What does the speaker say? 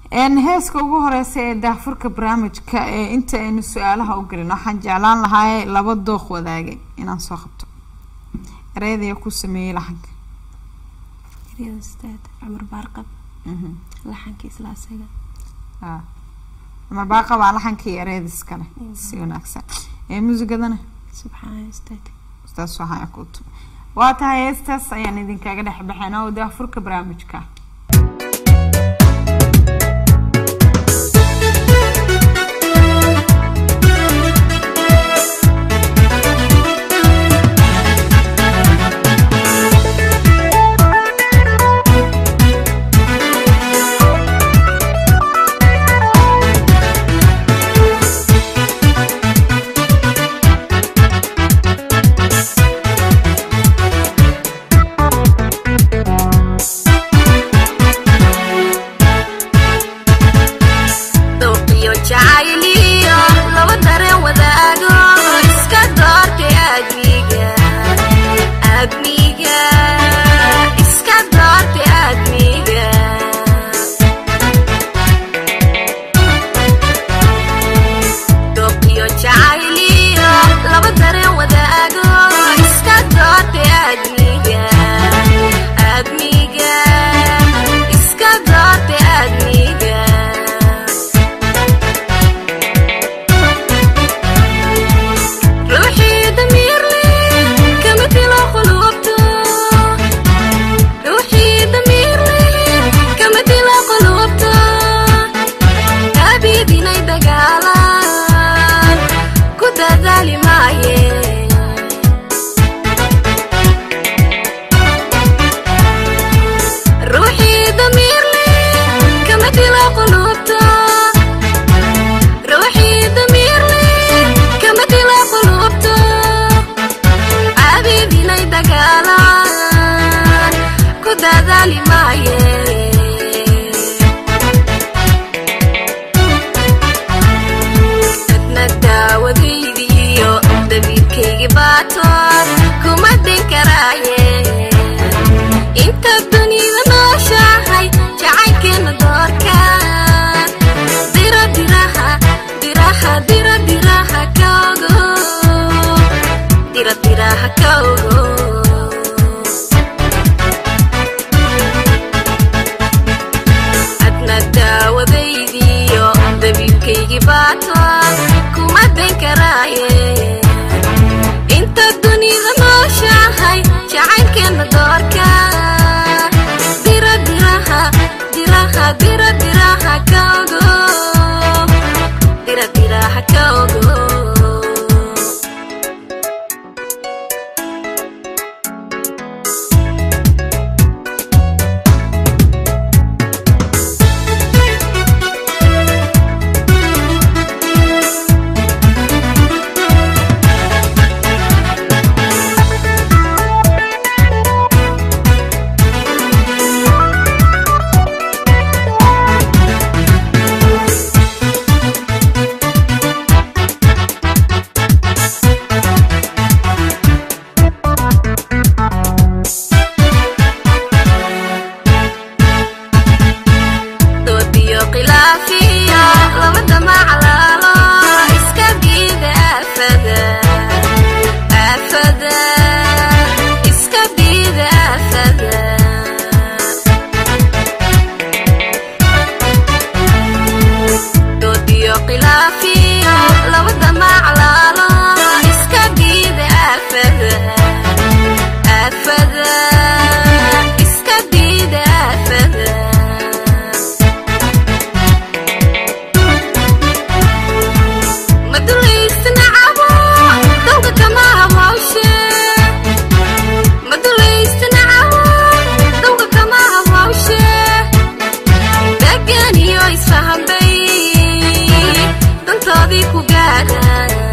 heeska ugu horeysa ee daahfurka barnaamijka ee inta aynu su-aalaha u gelin waxaan jeclaan lahaa laba dooq wadaagay inaan soo qabto ereyadaya ku sameeyey laxanka eryada staad cumar baarqab laxanka isla asaga cumar baarqab aa laxankii ereyada iskale si wanaagsan ee muusigadana subxaan staad ustaas waxaan ku tu waa tahay heestaas ayaan idinkaga dhex baxeen oo daahfurka barnaamijka isfahanbay dantoodii ku gaara